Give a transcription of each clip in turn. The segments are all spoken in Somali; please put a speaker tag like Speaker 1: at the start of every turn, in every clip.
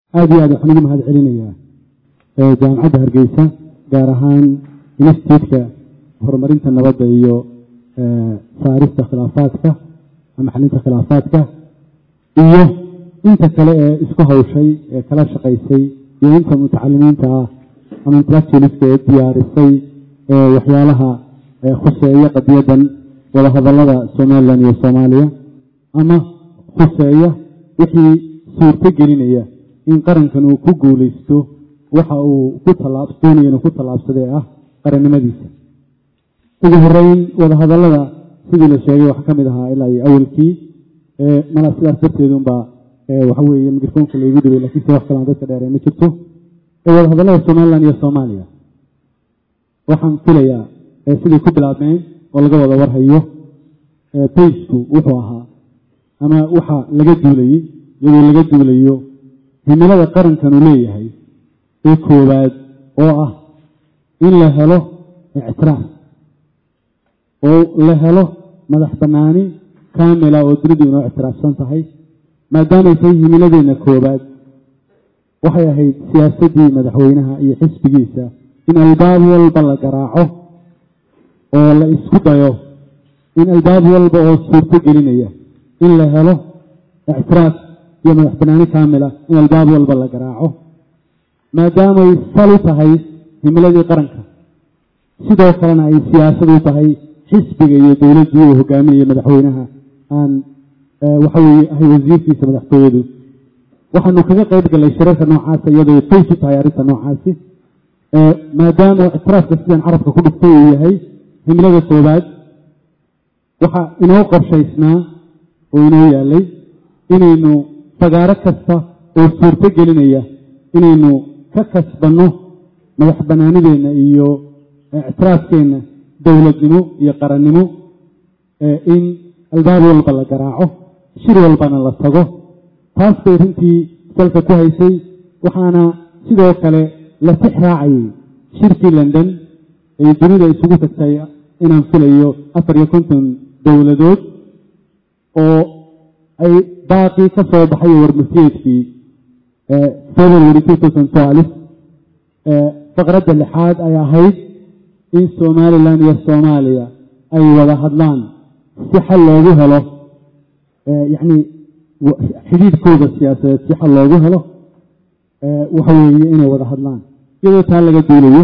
Speaker 1: aada iyo aad waxaan ugu mahad celinayaa jaamacadda hargeysa gaar ahaan institutka horumarinta nabadda iyo saarista khilaafaadka ama xalinta khilaafaadka iyo inta kale ee isku hawshay ee kala shaqaysay iyo inta mutacalimiinta ah ama intellectualiska ee diyaarisay waxyaalaha khuseeya qadiyadan wadahadallada somalilan iyo soomaaliya ama khuseeya wixii suurto gelinaya in qarankan uu ku guulaysto waxa uu ku doonaya inuu ku tallaabsadee ah qarannimadiisa ugu horeyn wadahadallada sidii la sheegay waxaa ka mid ahaa ilaa iyo awalkii mala sidaas darteedunbaa waxa weeye mikrofoonka laygu dhibay lakiin se wax kalaan dadka dheeree ma jirto wadahadallada somalilan iyo soomaaliya waxaan filayaa siday ku bilaabmeen oo laga wada warhayo baysku wuxuu ahaa ama waxa laga duulayey iyadoo laga duulayo himilada qarankan uu leeyahay ee koowaad oo ah in la helo ictiraaf oo la helo madax bannaani kaamila oo dunidu inoo ictiraafsan tahay maadaamay tahay himiladeenna koowaad waxay ahayd siyaasaddii madaxweynaha iyo xisbigiisa in albaab walba la garaaco oo la isku dayo in albaab walba oo suurto gelinaya in la helo ictiraaf iyo madax bannaani kaamila in albaab walba la garaaco maadaamay sal u tahay himiladii qaranka sidoo kalena ay siyaasad u tahay xisbiga iyo dowladdii uu hogaaminaya madaxweynaha aan waxa weeye ahay wasiirkiisa madaxtooyadu waxaanu kaga qayb gallay shirarka noocaasa iyadoo fays u tahay arrinta noocaasi maadaama ictiraafka sidaan carabka ku dhigtay uu yahay himilada koowaad waxaa inoo qorshaysnaa oo inoo yaalay inaynu fagaaro kasta oo suurto gelinaya inaynu ka kasbanno madax bannaanideenna iyo ictiraafkeenna dowladnimo iyo qarannimo in albaab walba la garaaco shir walbana la tago taas bay runtii salka ku haysay waxaana sidoo kale la tix raacayay shirkii london ee dunida isugu tagtay inaan filayo afar iyo konton dowladood oo ay baaqii ka soo baxay warmasiyeedkii february two thousand twelve faqradda lixaad ay ahayd in somalilan iyo soomaaliya ay wada hadlaan si xal loogu helo yacni xidhiidhkooda siyaasadeed si xal loogu helo waxa weeye inay wada hadlaan iyadoo taa laga duulayo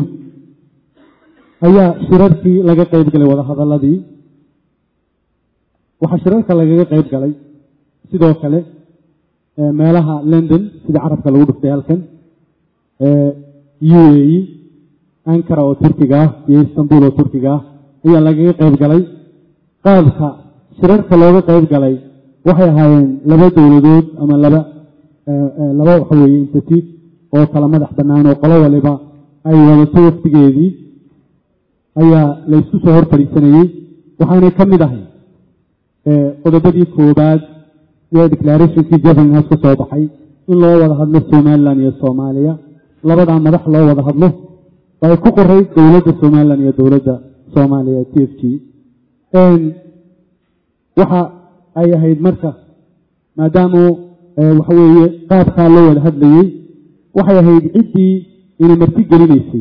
Speaker 1: ayaa shirarkii laga qayb galay wadahadalladii waxaa shirarka lagaga qayb galay sidoo kale meelaha london sida carabka lagu dhuftay halkan u a e ankara oo turkiga ah iyo istanbul oo turkiga ah ayaa lagaga qayb galay qaabka shirarka looga qayb galay waxay ahaayeen laba dowladood ama laba laba waxa weeye institute oo kala madax bannaan oo qolo waliba ay wadato waftigeedii ayaa la isku soo hor fadhiisanayey waxaanay ka mid ahay qodobadii koobaad ee declarationkii jefferson house ka soo baxay in loo wada hadlo somalilan iyo soomaaliya labadaa madax loo wada hadlo ay ku qoray dowladda somalilan iyo dowladda soomaaliya t f g waxa ay ahayd marka maadaamu waxa weeye qaabkaa loo wada hadlayey waxay ahayd ciddii inay marti gelinaysay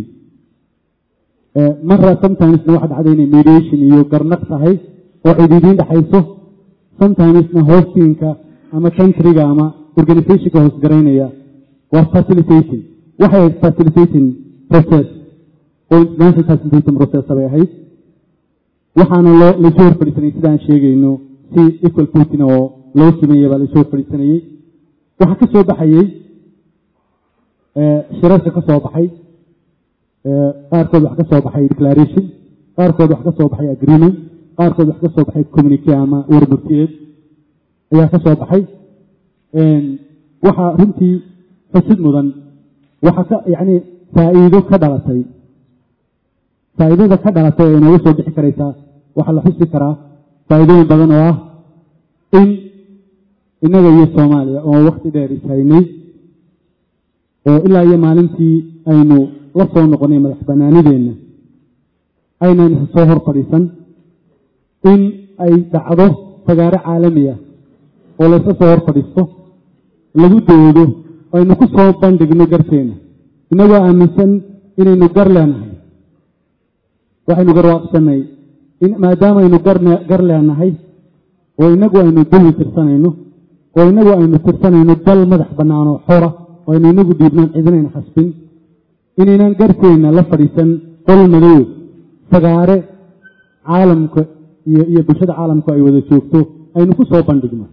Speaker 1: mara sometimesna waxa dhacday inay mediation iyo garnaq tahay oo cidiidiin dhexayso sometimesna hostinka ama countryga ama organizationka hoosgaraynaya waa facilitating waxay ahayd facilitating process oo international facilitating process bay ahayd waxaana loo laysu hor fadhiisanayay sida aan sheegayno si equal putin oo loo sameeyey baa laysu hor fadhiisanayey waxaa ka soo baxayey shirarka ka soo baxay qaarkood wax ka soo baxay declaration qaarkood wax ka soo baxay agreement qaarkood wax ka soo baxay communique ama warmurtiyeed ayaa ka soo baxay waxaa runtii xusid mudan waxaa ka yacni faa'iido ka dhalatay faa'iidada ka dhalatay ee inooga soo bixi karaysaa waxaa la xusi karaa faa'iidooyin badan oo ah in innaga iyo soomaaliya oo wakti dheer ishaynay oo ilaa iyo maalintii aynu la soo noqonay madax bannaanideenna aynan soo hor fadhiisan in ay dhacdo fagaaro caalami ah oo layska soo hor fadhiisto lagu doodo aynu ku soo bandhigno garteena inagoo aaminsan inaynu gar leenahay waxaynu garwaaqsanay maadaama aynu gar leenahay oo inagu aynu dulmi tirsanayno oo inagu aynu tirsanayno dal madax bannaan oo xora oo aynu inagu dhiibnaan cidinayna khasbin inaynaan garteenna la fadhiisan qol madow fagaare caalamka iyo iyo bulshada caalamku ay wada joogto aynu ku soo bandhigno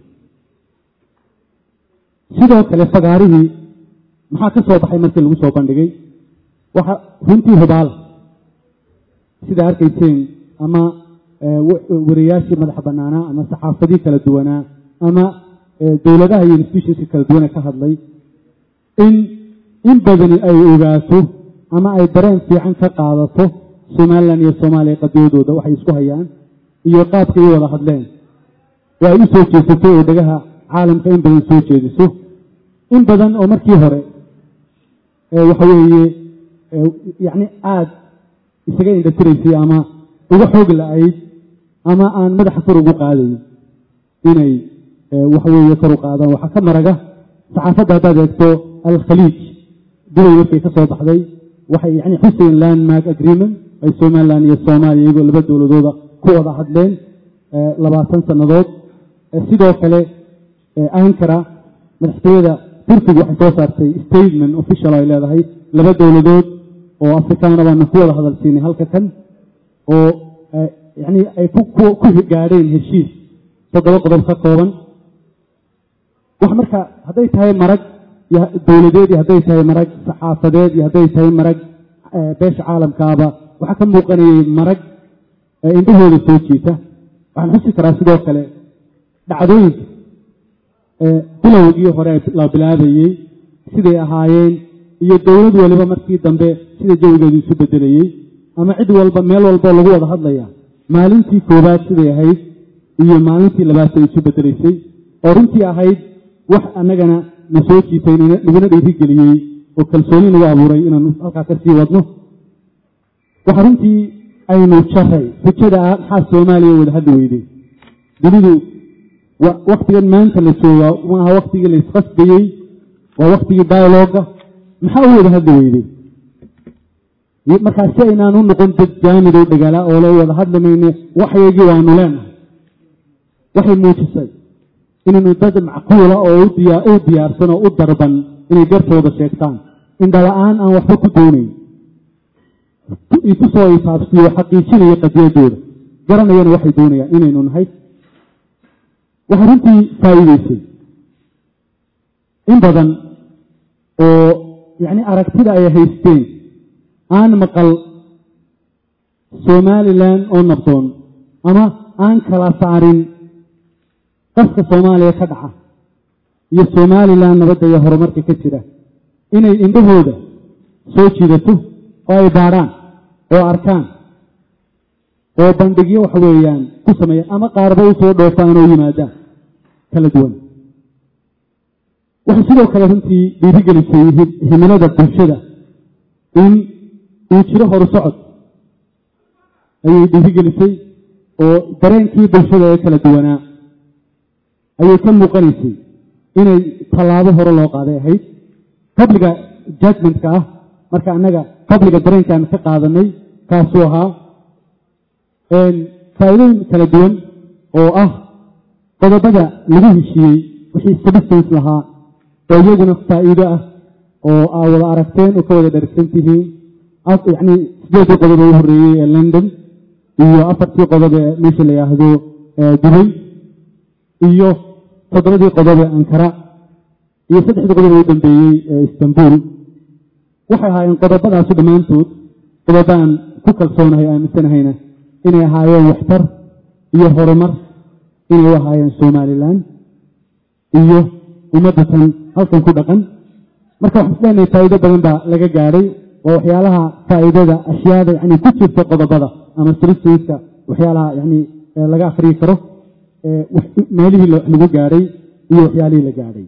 Speaker 1: sidoo kale fagaarihii maxaa ka soo baxay markii lagu soo bandhigay waxa runtii hubaala sidaa arkayseen ama wariyaashii madaxa bannaanaa ama saxaafadii kala duwanaa ama dowladaha iyo institutionska kala duwane ka hadlay in in badani ay ogaato ama ay dareen fiican ka qaadato somalilan iyo soomaaliya qadiyadooda waxay isku hayaan iyo qaabka ay wada hadleen oo ay u soo jeesato oo dhegaha caalamka in badan soo jeediso in badan oo markii hore waxa weeye yacni aada isaga indhatiraysay ama uga xoog la-ayd ama aan madaxa kor ugu qaadayn inay waxa weeye kor u qaadaan waxaa ka maraga saxaafadda haddaad eegto alkhaliij dubay markay ka soo baxday waxay yani xuseen landmark agreement ay somalilan iyo soomaaliya iyagoo laba dowladooda ku wada hadleen labaatan sannadood sidoo kale ankara madaxtooyada turkiga waxay soo saartay statement official ay leedahay laba dowladood oo afrikaana baana ku wada hadal siinay halka kan oo yani ay ku gaadheen heshiis toddoba qodob ka kooban wax marka hadday tahay marag dowladeed iyo hadday tahay marag saxaafadeed iyo hadday tahay marag beesha caalamkaaba waxaa ka muuqanayay marag indhahooda soo jiita waxaan xusi karaa sidoo kale dhacdooyinka bilowgii hore la bilaabayey siday ahaayeen iyo dowlad waliba markii dambe sida jawigeedu isu bedelayey ama cid walba meel walboo lagu wada hadlaya maalintii koowaad siday ahayd iyo maalintii labaad ay isu bedelaysay oo runtii ahayd wax annagana na soo jiitay naguna dhiirigeliyey oo kalsooni nagu abuuray inaanu halkaa ka sii wadno waxa runtii aynu jaray xujada ah maxaa soomaaliya wada hadli weyday dunidu waktigan maanta la joogaa maaha waktigii la isqasbayey waa waktigii dialoga maxaa u wada hadli weyday markaa si aynaan u noqon dad jaamid oo dhagaala oo la wada hadli mayne waxyagii waanu leenahay waxay muujisay inaynu dad macquula oo u diyaarsan oo u darban inay gartooda sheegtaan indhala-aan aan waxba ku doonayn itusoo isaabsiyo xaqiijinayo qadiyadooda garanayana waxay doonayaan inaynu nahay waxay runtii faa'iideysay in badan oo yacni aragtida ay haysteen aan maqal somalilan oo nabdoon ama aan kala saarin qaska soomaaliya ka dhaca iyo somalilan nabadda iyo horumarka ka jira inay indhahooda soo jiidato oo ay baadhaan oo arkaan oo bandhigyo waxa weeyaan ku sameeya ama qaarba u soo dhoofaan oo yimaadaan kala duwan waxay sidoo kale runtii dhiirigelisay himilada bulshada in uu jiro horu socod ayay dhiirigelisay oo dareenkii bulshada ee kala duwanaa ayay ka muuqanaysay inay tallaabo hore loo qaaday ahayd qabliga judgmentka ah marka annaga qabliga dareenkaan ka qaadanay kaasuu ahaa faa'iidooyin kala duwan oo ah qodobada lagu heshiiyey wixii substance lahaa oo iyaguna faa'iido ah oo aa wada aragteen oo ka wada dharagsan tihiin yacni sideedii qodob ee u horreeyey ee london iyo afartii qodob ee meesha la yidhaahdo dubay iyo toddobadii qodob ee ankara iyo saddexdii qodob ee u dambeeyey ee istanbul waxay ahaayeen qodobadaasu dhammaantood qodobaan ku kalsoonahay aaminsanahayna inay ahaayeen waxtar iyo horumar inay u ahaayeen somalilan iyo ummaddatan halkan ku dhaqan marka waxaan isleenahay faa'iido badan baa laga gaadhay waa waxyaalaha faa'iidada ashyaada yani ku jirta qodobada ama solutionska waxyaalaha yani laga akriyi karo meelihii lagu gaadhay iyo waxyaalihii la gaadhay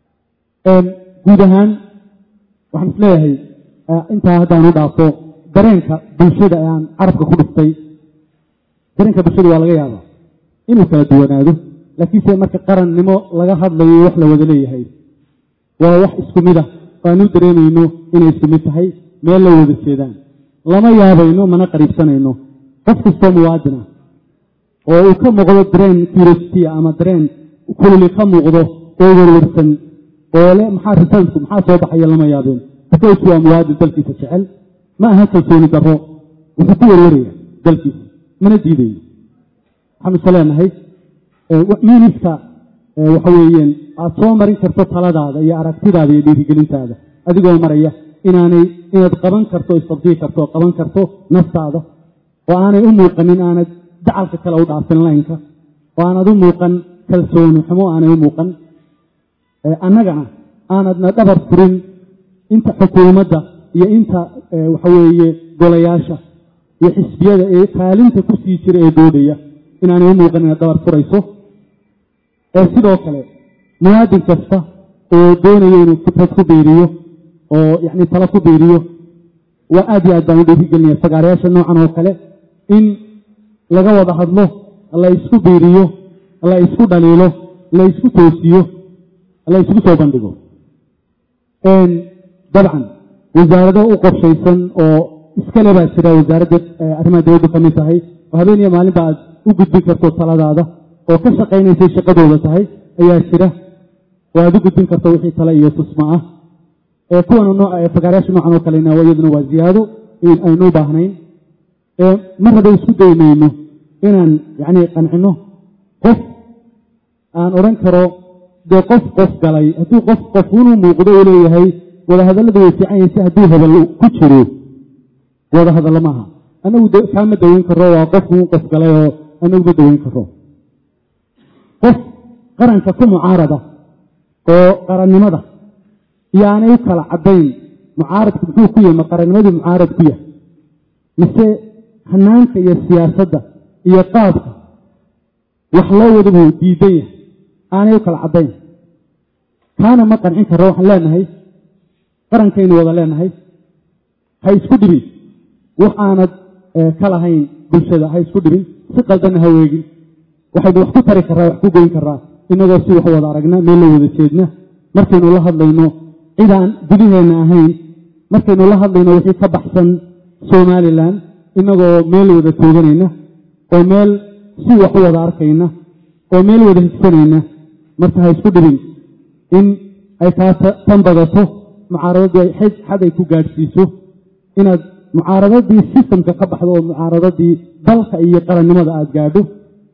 Speaker 1: guud ahaan waxaan isleeyahay intaa haddaan u dhaafo dareenka bulshada ee aan carabka ku dhiftay dareenka bulshada waa laga yaabaa inuu kala duwanaado laakiinse marka qarannimo laga hadlayo wax la wada leeyahay waa wax isku mid ah waanu dareemayno inay isku mid tahay meel la wada jeedaan lama yaabayno mana qariibsanayno qof kastoo muwaadin ah oo uu ka muuqdo dareen curiosity ama dareen kululi ka muuqdo oo werwarsan oo le maxaa risaltku maxaa soo baxaya lama yaabeen because waa muwaadin dalkiisa jecel ma aha kalsooni darro wuxuu ku werwaraya dalkiisa mana diidayo waxaan ise leenahay miiniska waxa weeyeen aad soo marin karto taladaada iyo aragtidaada iyo dhiirigelintaada adigoo maraya inaanay inaad qaban karto istabdii karto oo qaban karto naftaada oo aanay u muuqanin aanad dacalka kale u dhaafin laynka oo aanad u muuqan kalsooni xumo aanay u muuqan annagana aanadna dhabar furin inta xukuumadda iyo inta waxa weeye golayaasha iyo xisbiyada ee kaalinta ku sii jira ee doodaya inaanay u muuqan inaad dhabar furayso ee sidoo kale muwaadin kasta oo doonaya inuu fikrad ku biiriyo oo yacni talo ku biiriyo waa aad iyo aad baan u dhiirigelinaya fagaarayaasha noocan oo kale in laga wada hadlo la isku biiriyo la isku dhaliilo la isku toosiyo la isku soo bandhigo dabcan wasaarado u qorshaysan oo iskale baa jira wasaaradda arrimaha dawladdu ka mid tahay oo habeen iyo maalinba aad u gudbin karto taladaada oo ka shaqaynaysay shaqadooda tahay ayaa jira oo aad u gudbin karto wixii tale iyo tusma ah ee kuwana fagaarayaasha noocan oo kalena iyaduna waa ziyaado aynu u baahnayn mar hadday isku daymayno inaan yacni qancino qof aan odhan karo dee qof qof galay hadduu qof qof inuu muuqdo uu leeyahay wadahadalladu way fiican yahin si hadduu hadal ku jiro wadahadallo maaha anagu kaama daweyn karo waa qofkuu qof galay oo anagu ma daweyn karo qof qaranka ku mucaarada oo qarannimada iyo aanay u kala caddayn mucaaradku muxuu ku yahay ma qarannimaduu mucaarad ku yahay mise hanaanka iyo siyaasadda iyo qaabka wax loo wada buu diidan yahay aanay u kala caddayn kaana ma qancin karo waxaan leenahay qarankaynu wada leenahay ha isku dhibin wax aanad ka lahayn bulshada ha isku dhibin si qaldanna ha weegin waxaynu wax ku tari karraa wax ku goyn karraa inagoo si wax wada aragna meel la wada jeedna markaynu la hadlayno cidaan gudaheenna ahayn markaynu la hadlayno wixii ka baxsan somalilan inagoo meel wada tooganayna oo meel si wax u wada arkayna oo meel wada higsanayna marka ha isku dhibin in ay kaa tan badato mucaaradadii ay xad ay ku gaadhsiiso inaad mucaaradadii sistamka ka baxdo oo mucaaradadii dalka iyo qarannimada aada gaadho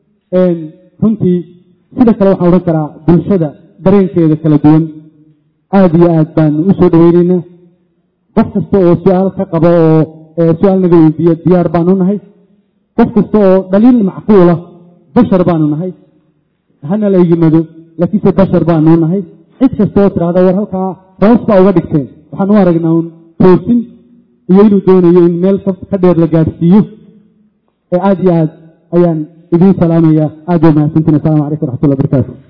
Speaker 1: runtii sida kale waxaan odhan karaa bulshada dareenkeeda kala duwan aada iyo aad baanu u soo dhaweynaynaa qof kasta oo su-aal ka qabo oo su-aal naga weydiiya diyaar baanu nahay qof kasta oo dhaliil macquula bashar baanu nahay hana la yimado laakiinse bashar baanu nahay cid kasta oo tidhahda war halkaa hoos baa uga dhigteen waxaan u aragnaa un toosin iyo inuu doonayo in meel ka dheer la gaadhsiiyo ee aada iyo aad ayaan idiin salaamaya aad ba mahadsantiin assalamu calaykum waraxmatullah barakaatu